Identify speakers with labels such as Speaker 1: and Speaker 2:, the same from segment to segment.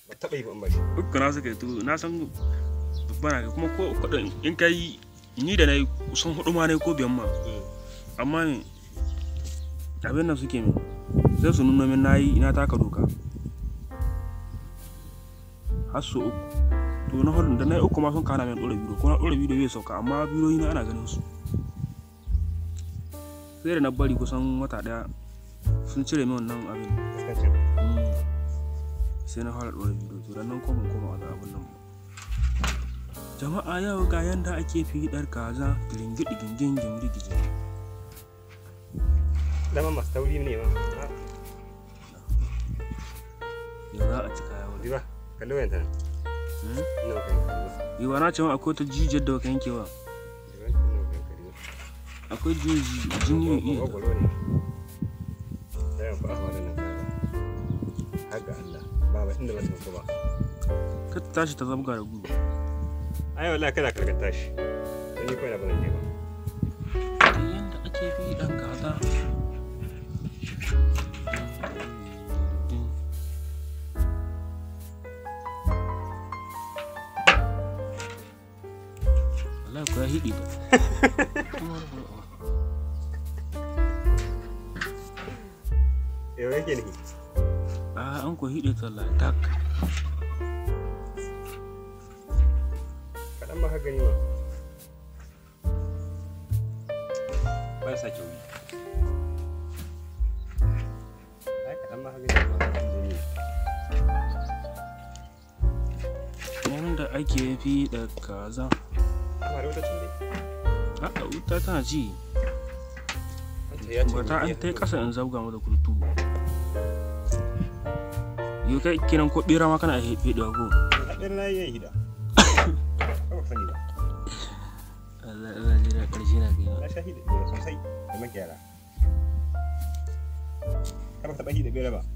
Speaker 1: ba taɓa yi ba in ba shi
Speaker 2: uku na suka yi to na san babba na kai kuma ko kudin in ka yi ni da na yi kusan hudu ma ne ko biyan ma amma ne abin nan suke min sai su nuna min na yi ina taka doka har su uku to na hudu da na yi uku ma sun kana min ɗora bidiyo ko na ɗora bidiyo bai sauka amma bidiyoyi na ana ganin su sai da na bari kusan wata ɗaya sun cire min wannan abin
Speaker 1: fuskancin
Speaker 2: Mm. sai na fara ɗora bidiyo to dan nan koma koma wani abin nan ba jama'a yau ga yanda ake fiɗar kaza giringidi gingin gingirgiji
Speaker 1: dama masu tauri ne ma Ah,
Speaker 2: yau za a ci kaya wani
Speaker 1: Diba, kalli wayan ta nan.
Speaker 2: Hmm?
Speaker 1: Ina maka yin kariwa.
Speaker 2: yau na ce ma akwai ta jijiyar da baka yankewa
Speaker 1: Diba, ina maka yin kariwa.
Speaker 2: akwai jijiyoyi jini mai iya
Speaker 1: Gwagwaro ne. Dayan fa ahwa nan kaga. Haka Allah, ba ba inda ba ta ko ba.
Speaker 2: ka ta tashi ta zabga da gudu
Speaker 1: Ai wallahi kana karkata shi. Ni ko ina ba zan je ba.
Speaker 2: yanda ake fiɗan kaza Allah ku ya hiɗi ba
Speaker 1: Yau yake ne.
Speaker 2: a an ku hiɗe ta tak
Speaker 1: Kaɗan ba ka gani ba. Ba sa kyau. Ai kaɗan ba ka gani ba.
Speaker 2: yanda ake fiɗa kaza
Speaker 1: Amma da wata tun dai.
Speaker 2: a wuta tana ci
Speaker 1: Wanda ya ce
Speaker 2: ba ta
Speaker 1: ni
Speaker 2: an ta
Speaker 1: iya.
Speaker 2: ƙasa in zabga mata kurtu yau kai kiran ko ɓera ma kana fiɗewa ko
Speaker 1: Haɗin na yi hida. Ba sani ba.
Speaker 2: Allah Allah jira ƙarshe na kai
Speaker 1: Na sha hida biyar sosai da makiyara. Ka ba taɓa hida biyar ba.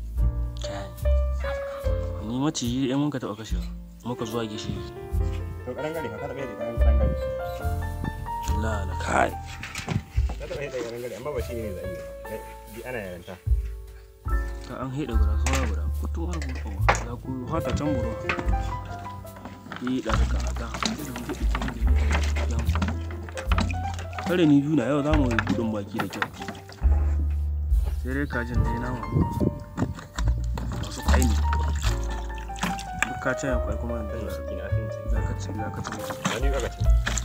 Speaker 2: ni maciji ɗaya mun ka taɓa kashewa muka zuwa gishiri
Speaker 1: To ƙaran gari ka taɓa hida ƙaran ƙaran gari.
Speaker 2: la la kai
Speaker 1: Ka taɓa hida ƙaran gari amma ba shi ne mai zaɓi ba. Bi ana yaranta.
Speaker 2: ta an haɗa guda saura guda kutu har gudu za ku hata can buru yi da ka ta kare ni biyu na yau za mu yi gudun baki da kyau sai dai kajin dai nama masu kwai ne duk ka ce kwai kuma da
Speaker 1: Ina sun ce.
Speaker 2: za ka ci za ka ci musu
Speaker 1: Wani aka ce.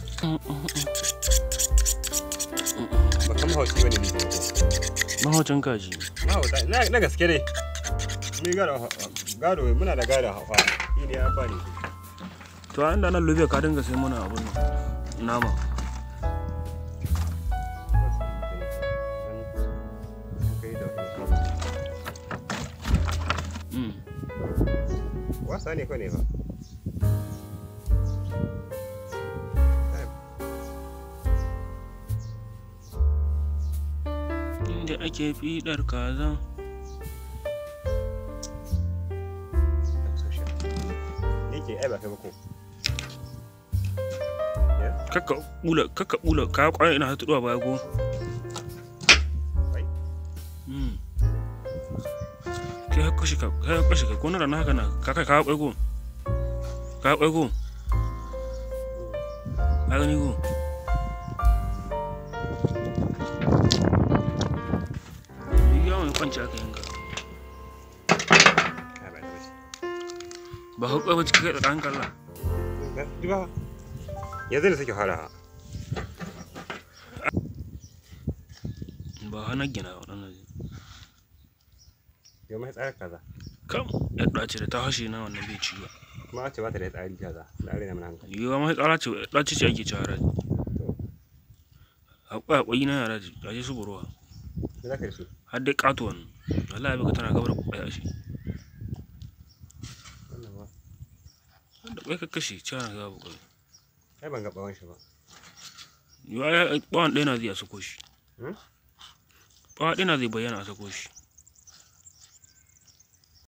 Speaker 1: Ba kan mahauci ba ne ni ko.
Speaker 2: mahaucin kaji
Speaker 1: Mahauta na na gaske ne. Ni gado gado muna da gado hafa. Shi ne ya bani.
Speaker 2: to a inda nan lobe ka dinga sai muna abun nan nama Mm.
Speaker 1: Wasa ne ko ne ba?
Speaker 2: inda ake fiɗar kaza
Speaker 1: Yake ai ba kai ba ko.
Speaker 2: kakka bula kakka bula ka kwana ina hatu duwa baya ko
Speaker 1: Wai.
Speaker 2: Mm. kai hakka shi ka kai hakka shi ka ko na rana haka na ka kai ka kwai ko ka kwai ko ka gani ko Yi yawon kwanci aka yanka
Speaker 1: Ai ba ta bace.
Speaker 2: ba hakka ba cikin kai tsakanin kalla
Speaker 1: Duba. Yanzu da suke fara.
Speaker 2: ba hana gina waɗannan
Speaker 1: Yau mai tsara kaza.
Speaker 2: kam yadda ce da ta hashe na wannan bai ci ba
Speaker 1: Kuma a ce ba ta da tsari kaza. Da are na mana hankali.
Speaker 2: yiwuwa mai tsara ce ɗaci ce ake ci haraji akwai akwai na yara ji gashi su buruwa
Speaker 1: Me za ka yi da su?
Speaker 2: har dai ƙato wannan Allah ya baka tana gabar kwakwai a shi
Speaker 1: Wannan ba.
Speaker 2: da kwai ka kashe ci ana gaba kwakwai
Speaker 1: Ai ban ga bawon shi ba.
Speaker 2: yiwuwa ya ɓawan ɗaya na zai a sako shi
Speaker 1: Hmm?
Speaker 2: ɓawa ɗaya na zai bayyana a sako shi